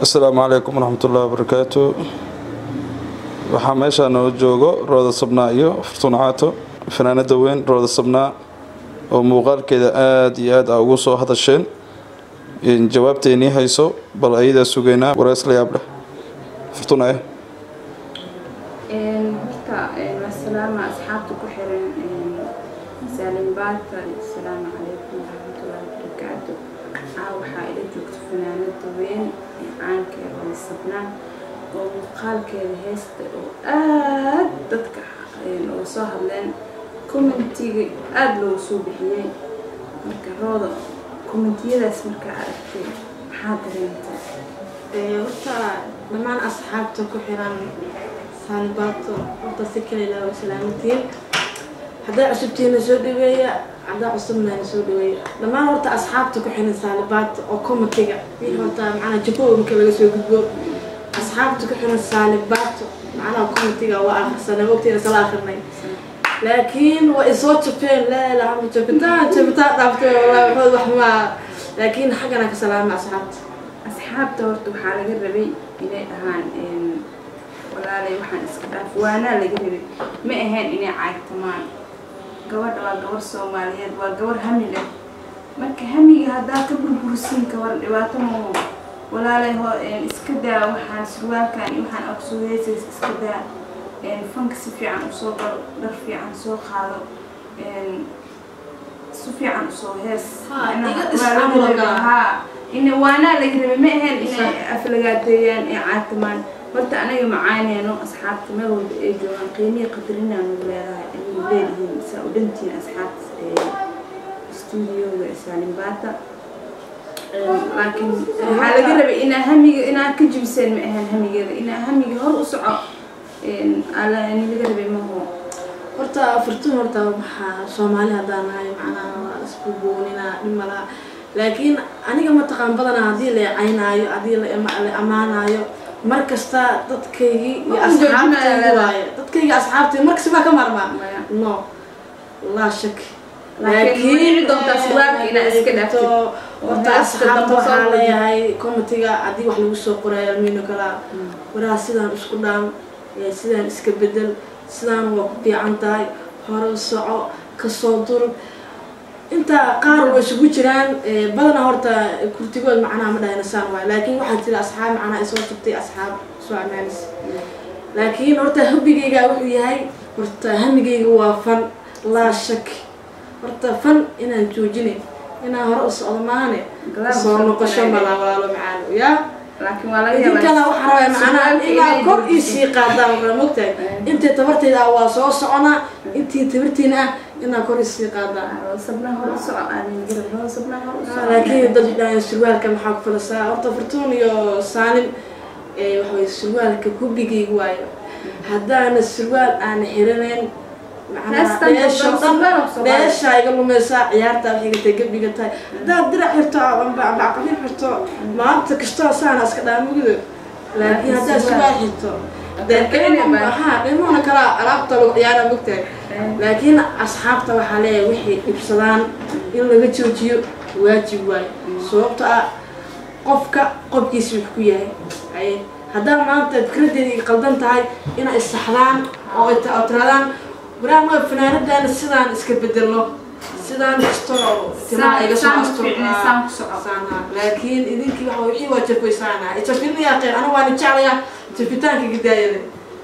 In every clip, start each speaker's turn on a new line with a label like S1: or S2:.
S1: asalaamu calaykum waraxmatullahi wabarakaatu waxaa meeshaa noo joogo rooda sabnaa iyo furtuun caato fanaanada weyn rooda sabnaa oo muuqaalkeeda aada iyo aad a ugu soo hadasheen jawaabteenii hayso bal ayadaa sugaynaa warees la yaab leh furtuun eh
S2: horta wasalaama asxaabta ku xiran saalimbaata asalaamu calaykum waraxmatullahi wabarakaatu caa waxaa ila joogta fanaanada weyn ee caankeeda oo sabnaan oo muuqaalkeeda heesta oo aad dadka oo soo hadleen commentiga aada loogu soo bixiyey marka rooda commentiyadaas markaa aragtay maxaa dareentay
S3: horta dhammaan asxaabta ku xiran saalibaato horta si kale ilaa waa salaamantiin haddaa cusubtiina soo dhaweeya haddaa cusubnaana soo dhaweeya dhammaan horta asxaabta ku xiran saalibaato oo comitiga wixii horta macnaa jabooyinka laga soo gudbo asxaabta ku xiran saalibaato macnaha comitiga waa akhrisanay waqtiina sala akhrinay laakiin waa isoo jabeen laa ilaaha illa jabitaan jabitaan dhaaftay wallahi waxood wax maa laakiin xaggana ka salaama asxaabta
S2: asxaabta horta waxaa laga rabay inay dhahaan walaalay waxaan iska dhaaf waanaa laga rabay ma ahayn inay caagtamaan gabadha waa gabar soomaaliyeed waa gabar hami leh marka hamiga haddaa ka burbursiin kabar dhibaato maho walaalay ho iska daa waxaan surwaalkan iyo waxaan agsoo heesays iska daa fanka si fiican usoo galo dhar fiican soo qaado si fiican usoo hees haa in waanaa laga rabay ma ahayn inay aflagaadeeyaan ee caatamaan horta anaga macaaneyno asxaabta meel walba ay joogaan qiimihii qadarinaanu leedahay ayuu leedihiin saa u dhantiin asxaabta stuudioga saalimbaata laakiin waxaa laga rabay inaa hamiga inaa ka jibiseen ma ahayn hamigeeda inaa hamiga hor u soco ala laga rabay maho
S3: horta furtun horta waxaa soomaali haddaan nahay macnaha waa isku boonina dhimala laakiin aniga mataqaan badanaa haddii la caynaayo haddii la ammaanaayo mar kasta dadkaygii iyo asxaabtaygi waaye dadkaygii asxaabtay markasta baa ka maarmaa no laa shak laakiin horta asxaabta waxaa leeyahay comitiga haddii wax lagu soo qorayo almino kalaa waraa sidaan isku dhaam sidaan iska bedel sidaan waa ku fiican tahay hore soco kasoo durug inta qaar way isugu jiraan badana horta kurtigood macnaha ma dhahayna saan waay laakiin waxaa jira asxaab macnaha isoo jabtay asxaab soo amaanis laakiin horta hubigayga wuxuu yahay horta hamigayga waa fan laa shak horta fan inaan joojinay inaan hore u socdo maahane soo noqosho malaa walaalo macaan yaa idinkana waxaa rabaa macnaha ilaa kor iisii qaadaan waa mogtahay intay tabartayda ah waa soo soconaa intii tabartiina ah inaa kor isii qaadaan laakiin dad dhahayn surwaalka maxaa ku falasaa horta furtuun iyo saalim waxaway surwaalka hubigayga waayo haddaana surwaal aana xiranayn dheeshaa iga lumeysaa ciyaartaa waxay gatay gabiga tahay haddaad dirac xirto ambacaqafin xirto maanta kastoo saana iska dhaamugido laakiin haddaad surwaal xirto ha dhimona kala alaabta lagu ciyaara mogtahay laakiin asxaabta waxaa leeyahay waxay dhibsadaan in laga joojiyo waajib waayo sababto ah qofka qofkiisa wax ku yahay haddaa maanta fikradeedii qaldan tahay inay isaxdaan oo tiraadaan waraama fanaanadaana sidaan iska bedelno sidaan kastoo timaa iga soo astursaan laakiin idinkii waxa wixii waa jafaysaana jafinayaa qeyr aniga waana jeclayaa jafitaanka gidaayada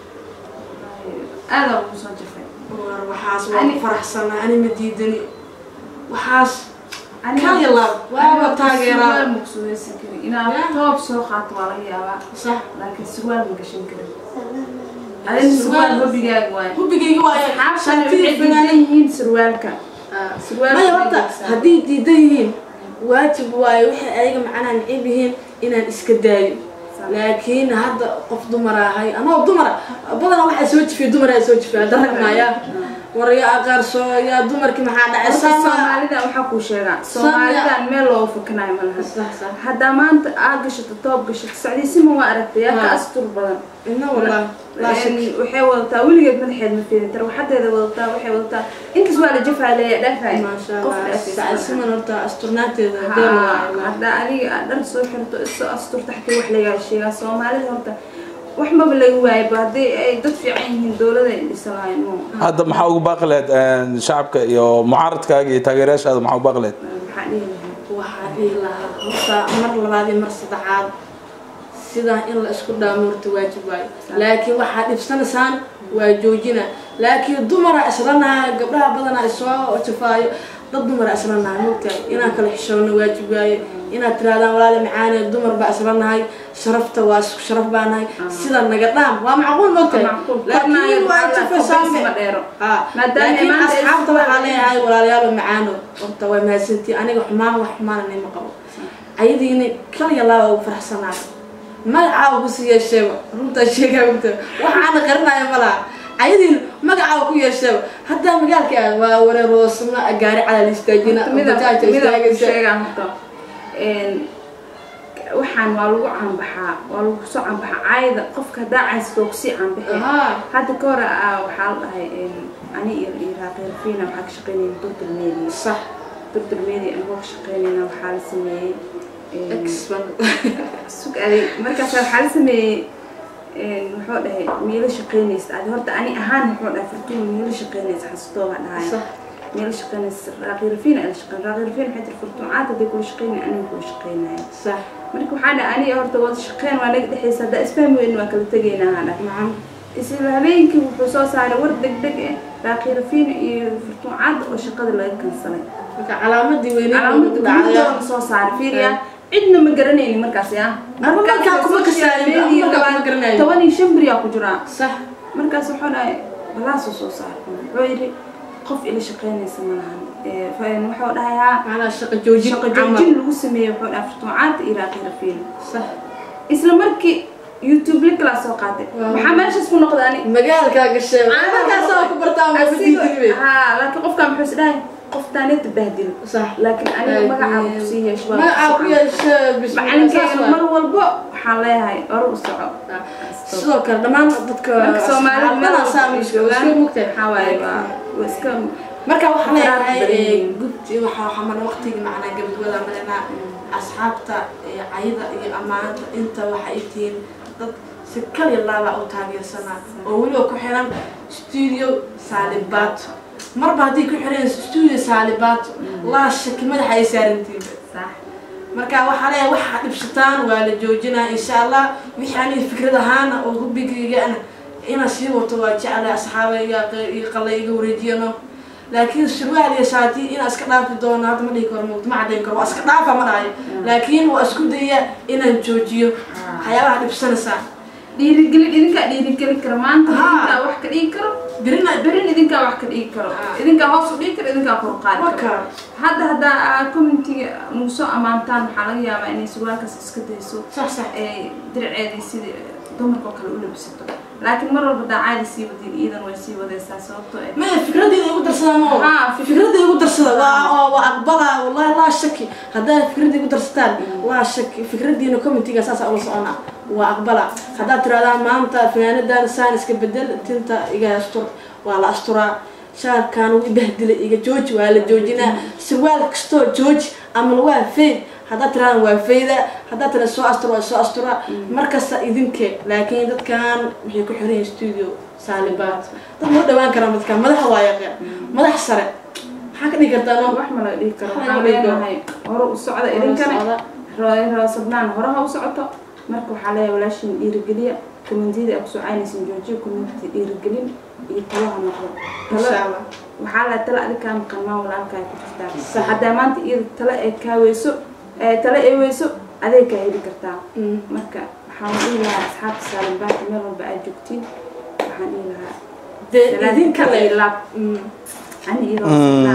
S2: aada ugu soo jafay
S3: waxaas waa faraxsanaa ani ma diidani waxaas kaliya laab waaba taageeraa
S2: inaad toob soo qaato waa laga yaabaa
S3: sax
S2: laakiin surwaal ma gashan karin adin surwaal hobigaaga waay
S3: hubigayga waaye
S2: yihiin surwaalka
S3: maya horta haddii diidan yihiin waajib waaye waxay ayaga macnaha necib yihiin inaan iska daayo laakiin hadda qof dumar ahay anoo dumara badana waxaa soo jifiya dumara soo jifiya darag maaya warya aqaarso yaa dumarkii maxaa dhacay
S2: Horta
S3: sama
S2: soomaalida waxaa kuu sheegaa soomaalidan meel loo fakanayo ma laha
S3: sax sax
S2: haddaa maanta aa gashato toob gashato sacdiisima waa aragtay yaa ka
S3: Ha.
S2: astur badan
S3: ina wallah laa shak
S2: Een, waxay wadataa weligeed madaxeed ma fiirin tarwaxadeeda wadataa waxay wadataa intaas waa la jafaa leeya dhaafay
S3: maasha
S2: qof
S3: allah
S2: dhaafaysa
S3: sacasiman horta asturnaanteeda
S2: Ha,
S3: deel waa
S2: haddaa adiga aad dhar soo xirto isoo asturta xataa wax lagaa sheegaa soomaalida horta wax maba laga waayaba haddii ay dad fiican yihiin dowlada ay dhisa lahayn mo
S1: hadda maxaa ugu baaqi lahayd een, shacabka iyo mucaaradkaaga iyo taageerayaashaada maxaa ugu baaqi lahayd
S2: maxaa dhihi lahaa
S3: waxaa dhihi lahaa horta mar labaad iyo mar saddexaad sidaa in la isku dhaamo horta waajib waayo laakiin waxaa dhibsanaysaan waa joojina laakiin dumara islanahay gabdhaha badanaa isoo jafaayo dad dumara islanahay mogtahay inaan kala xishoonno waajib waaye inaad tirahdaan walaali macaane dumar baa islanahay sharafta waa isku sharaf baa nahay sida naga dhaam waa macquul mogtahay
S2: Macquul.
S3: laakiin waa
S2: Kornaayo
S3: jafaysaa
S2: ma dheero.
S3: Ha,
S2: Maadaama
S3: laakiin
S2: maanta ay
S3: asxaabta
S2: isku
S3: waxaa
S2: wada
S3: leeyahay walaalayaal oo macaano horta waa mahadsantiin aniga xumaan wax xumaana nima qabo ayadiina kaliya laaba ugu faraxsanaay magacaawa kusii yeesheeba runtaa sheegaa ogta waxaana qarinaya malaha ayadiina magacaawa ku yeesheeba haddaa magaalka ah waa wareeroosna gaari calal istaajina bajaaja istaagaysa
S2: sheegaa horta een, waxaan waa lagu caanbaxaa waa lagu soo caanbaxaa caayda qofka haddaa caysid waa kusii caanbaxee
S3: Ahaa.
S2: hadda ka hore ah waxaa la dhahay een, ani iyo iyo raaqeyrfiina waxaa ka shaqeynayay durdur media
S3: sax
S2: durdur media anigoo ka shaqeynayna waxaa la sameeyey een,
S3: X-bank.
S2: sug aday markaas waxaa la sameeyey een, muxuu dhahay miilo shaqeynaysa adi horta ani ahaan muxuu dhahay fartuun miilo shaqeynaysa xasutoo baa dhahaya
S3: sax
S2: meel shaqeynaysa raaqirfiin ay shaqeyn raaqirfiin waxay tir furtuun caad haday kula shaqeynay aniga kula shaqeynaya
S3: sax
S2: marka waxaa dhahay aniga horta wada shaqeyn waa naga dhexaysa haddaa isfahmi weyn waa kala tegaynaa haa dhahay
S3: macam
S2: isla habeenkii wuxuu soo saaray war degdeg ah raaqirfiin iyo furtuun caad oo shaqada laga kansalay
S3: marka calaamadii weyneed
S2: calaamada gudahoodana soo saaray fiiriya cidna ma garanaynin markaas ya
S3: Marka markaa kuma kasaayin, markaa kuma garanayin.
S2: toban iyo shan beriyaa ku jiraa
S3: sax
S2: markaas wuxuu dhahay balaasuu soo saaray wuxuu yidhi qof ila shaqeynaysa ma lahan Ee, fa- wuxuu dhahay haa
S3: macnaa shaqo joojin
S2: shaqo
S3: camal.
S2: joojin lagu sameeyey wuxuu dhahay furtuucaanta iyo raaqirafiin
S3: sax
S2: isla markii youtube link laa soo qaatay
S3: Waaw.
S2: maxaa meeshaas ku noqday ani
S3: magaalkaa gashay markaasoo ku bartaa mabadiidinbe
S2: haa laakiin qofkaan muxuu is dhahay qoftaaneta bahdil
S3: sax
S2: laakiin aniga magacaa kusii yeesho waa
S3: magacaa ku
S2: kusoo
S3: yeesha
S2: macalinkeena mar walbo waxaan leeyahay ore u soco
S3: sidoo kale dhammaan dadka
S2: marka soomaalida meel walba
S3: saami
S2: ay
S3: isku
S2: joogaan
S3: mugtay
S2: waxaa waaye waa waa iska
S3: marka waxaan leeyahay
S2: Faraaq badan yihiin.
S3: gubti waxaa waxaa mana waqtigii macnaa gabadhooda malanaa asxaabta iyo cayda iyo ammaanta inta waxay tihiin dad si kaliya laaba u taageersanaa oo weliba ku xiran studio saalibaato marba haddii ku xiran studio saalibaato laa shaki madaxa ay saarantiinba
S2: sax
S3: marka waxaa leeyahay waxaa dhibsataan waa la joojinaa insha allah wixii aniga fikrad ahaana oo hubigaygaana inaan sii wato waa jeclay asxaabayga iyo qalay iga wareejiyano laakiin surwaal iyo shaati inaan iska dhaafi doono hadda ma dhihi karo mugdi ma caddayn karo waa iska dhaafa ma dhahayo laakiin waa isku daya inaan joojiyo waxyaabaha dhibsanaysaa
S2: dhiirigelin idinkaa dhiirigeli kara maanta
S3: Haa.
S2: idinkaa wax ka dhigi karo
S3: birina
S2: berin idinkaa wax ka dhigi karo
S3: Haa.
S2: idinkaa hoos u dhigi karo idinkaa kor u qaadi karo
S3: waka
S2: hadda haddaa aa commentiga nagu soo ammaantaan waxaa laga yaabaa inay surwaalkaas iska dayso
S3: sax sax
S2: ay dirceedii sidii dumarka oo kale u labisato laakiin mar walba daacaada sii wadin iidan way sii wadaysaa sababtoo ah
S3: maya fikradeeda igu darsada ma
S2: Haa,
S3: fikradeeda igu darsada waa oo waa aqbala wallahi laa shaki haddaad fikrada igu darsataan laa shaki fikradiina commentiga saasa ula socona waa aqbala haddaad tirahdaan maanta fanaanadan saan iska bedel tinta iga astur waa la asturaa shaarkan wuu ibahdilay iga jooji waa la joojinaa sirwaal kastoo jooji ama waa fayd haddaad tirahdaan waa fayda haddaad tira soo astura waa soo astura markasta idinke laakiin dadkan waxay ku xiran yihiin studio saalibaad dad loo dhawaan karaan dadkan madaxa waa yaqaan madax sare maxaa ka dhigi kartaa no
S2: wax ma laga dhigi karo
S3: Waxaa
S2: waxaan
S3: laga dhigi karo.
S2: leenahay hore u socda idinkana roosabnaan hore ha u socoto marka waxaa leeyahay walaashin dhiirigeliya kommentiyada aad kusoo caynaysin joojiya commenti dhiirigelin iyo talo ha noqdo
S3: insha
S2: talo
S3: allah
S2: waxaa la tala adi kaa maqan maa walaalkaa ku jirtaa
S3: Sax.
S2: haddaa maanta iyada talo ay kaa weyso ee talo ay weyso aday kaa heli kartaa
S3: Mm.
S2: marka waxaan dhihi lahaa asxaabta saalimbaanka meel walba aad joogtiin waxaan dhihi lahaa
S3: dee
S2: salaad
S3: idinka
S2: iyo
S3: le
S2: laab
S3: Mm.
S2: ani iyadoo
S1: Mm.